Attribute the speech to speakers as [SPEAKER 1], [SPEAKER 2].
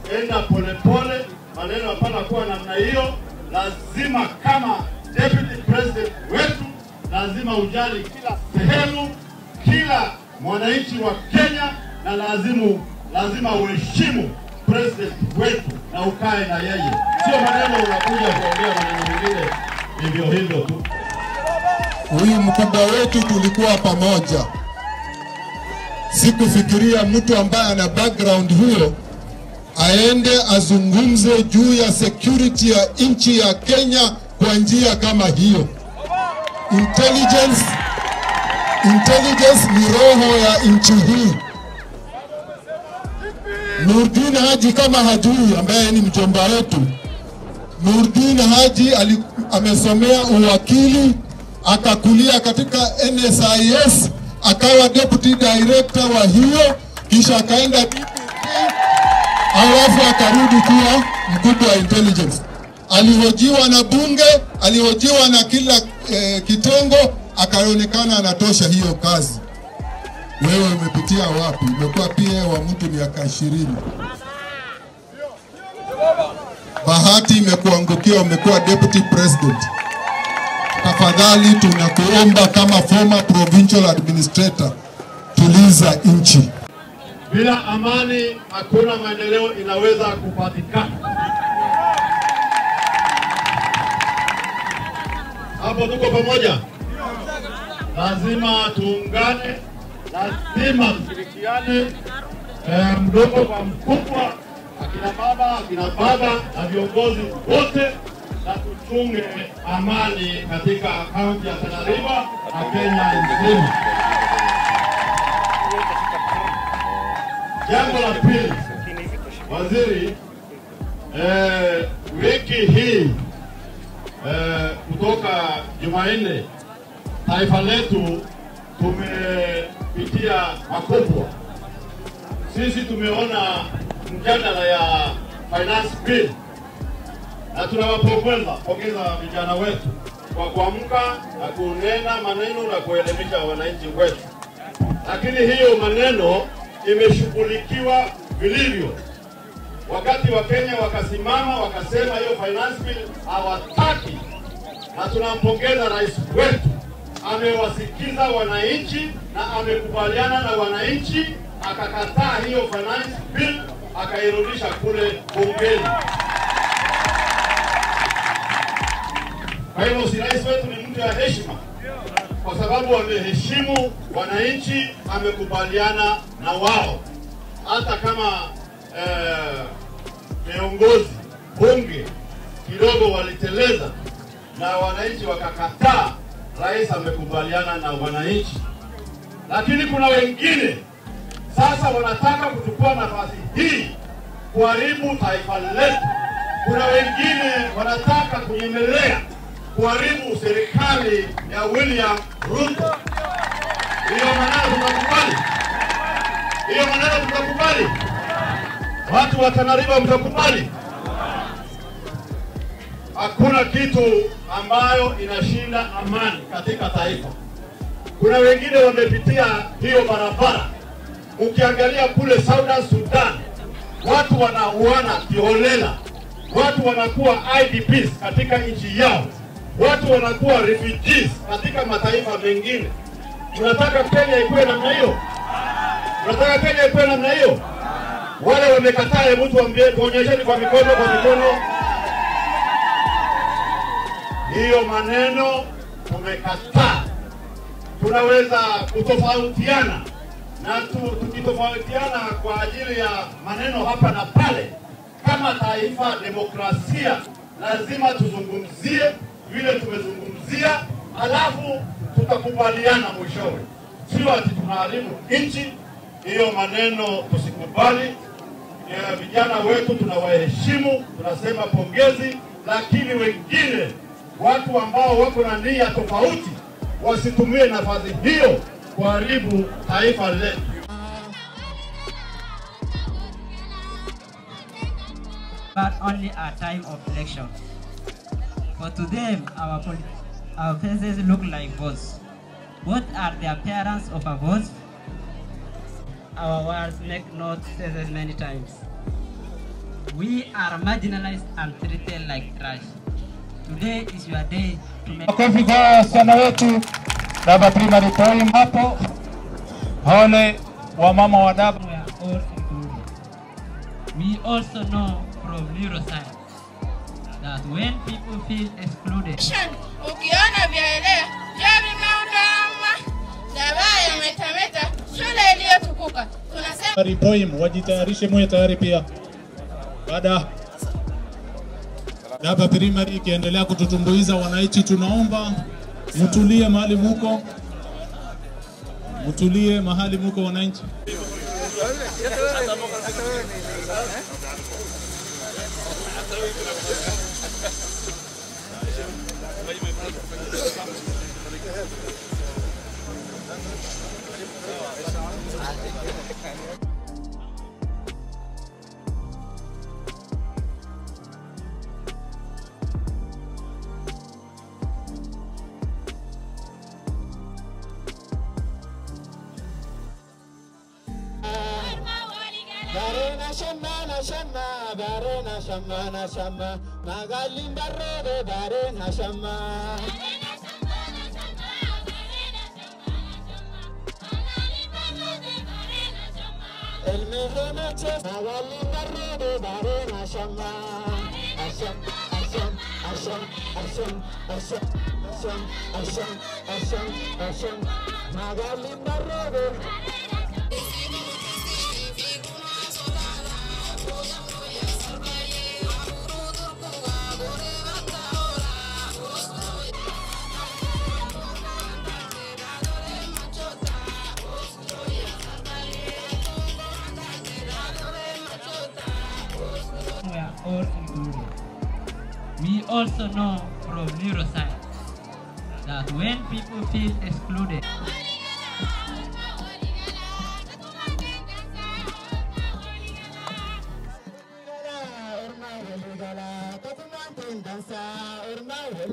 [SPEAKER 1] enda polepole, maneno hapana kuwa namna hiyo. Lazima kama deputy president wetu, lazima ujali kila sehemu, kila mwananchi wa Kenya, na lazimu lazima uheshimu president wetu na ukae na yeye, sio maneno unakuja kuongea maneno mengine hivyo hivyo tu.
[SPEAKER 2] Huyu mkubwa wetu tulikuwa pamoja. Sikufikiria mtu ambaye ana background huyo aende azungumze juu ya security ya nchi ya Kenya kwa njia kama hiyo. Intelligence, intelligence ni roho ya nchi hii. Nurdin Haji kama hajui, ambaye ni mjomba wetu, Nurdin Haji ali, amesomea uwakili akakulia katika NSIS akawa deputy director wa hiyo, kisha akaenda DPP, alafu akarudi kuwa mkubwa wa intelligence. Alihojiwa na bunge, alihojiwa na kila eh, kitengo, akaonekana anatosha hiyo kazi. Wewe umepitia wapi? Umekuwa PA wa mtu miaka ishirini. Bahati imekuangukia, umekuwa deputy president. Tafadhali tunakuomba kama former provincial administrator, tuliza nchi.
[SPEAKER 1] Bila amani hakuna maendeleo inaweza kupatikana. Hapo tuko pamoja, lazima tuungane, lazima tushirikiane, eh, mdogo kwa mkubwa, akina mama, akina baba na viongozi wote, na tuchunge amani katika kaunti ya Tana River na Kenya nzima. Jambo la pili, waziri, eh, wiki hii eh, kutoka Jumanne taifa letu tumepitia makubwa. Sisi tumeona mjadala ya finance bill na tunawapongeza pongeza vijana wetu kwa kuamka na kunena maneno na kuelimisha wananchi wetu, lakini hiyo maneno imeshughulikiwa vilivyo. Wakati wa Kenya wakasimama wakasema hiyo finance bill hawataki, na tunampongeza rais wetu, amewasikiza wananchi na amekubaliana na wananchi, akakataa hiyo finance bill akairudisha kule bungeni. Kwa hivyo si rais wetu ni mtu ya heshima, kwa sababu ameheshimu wananchi, amekubaliana na wao, hata kama eh, viongozi bunge kidogo waliteleza na wananchi wakakataa, rais amekubaliana na wananchi. Lakini kuna wengine sasa wanataka kuchukua nafasi hii kuharibu taifa letu. Kuna wengine wanataka kunyemelea kuharibu serikali ya William Ruto. Hiyo maneno tutakubali? Hiyo maneno tutakubali? Watu wa Tana River mtakubali? Hakuna kitu ambayo inashinda amani katika taifa. Kuna wengine wamepitia hiyo barabara. Ukiangalia kule Southern Sudan, watu wanauana kiholela, watu wanakuwa IDPs katika nchi yao, watu wanakuwa refugees katika mataifa mengine. Tunataka Kenya ikuwe namna hiyo? Tunataka Kenya ikuwe namna hiyo? Wale wamekataa, hebu tuambie, tuonyesheni kwa mikono, kwa mikono. Hiyo maneno tumekataa. Tunaweza kutofautiana na tu, tukitofautiana kwa ajili ya maneno hapa na pale, kama taifa demokrasia, lazima tuzungumzie vile tumezungumzia, alafu tutakubaliana mwishowe, sio ati tunaharibu nchi. Hiyo maneno tusikubali. Eh, vijana wetu tunawaheshimu, tunasema pongezi, lakini wengine watu ambao wako na nia tofauti wasitumie nafasi hiyo kuharibu taifa letu.
[SPEAKER 3] but only a time of election. For to them, our, poli- our faces look like votes. What are the appearance of a vote? Our words make not said many times. We are marginalized and treated like trash. Today is your day to make
[SPEAKER 4] Makofi kwa wasichana wetu Daba Primary Poem hapo. Pole wa mama wa Daba.
[SPEAKER 3] we are all included. We also know from neuroscience that when people feel excluded,
[SPEAKER 5] Ukiona vyaelea vya vimeundama Dabaya yametameta shule iliyotukuka tunasema
[SPEAKER 4] Primary Poem wajitayarishe, muwe tayari pia. Baada Daba Primary ikiendelea kututumbuiza wananchi, tunaomba mtulie mahali muko, mtulie mahali muko wananchi.
[SPEAKER 2] Barena shama shama, barena shama shama, magalim barrobe barena shama. El mejor chef, magalim barrobe barena shama. Asham, asham, asham, asham, asham, asham, asham, asham, asham, magalim barrobe.
[SPEAKER 3] we are all included. We also know from neuroscience that when people feel excluded,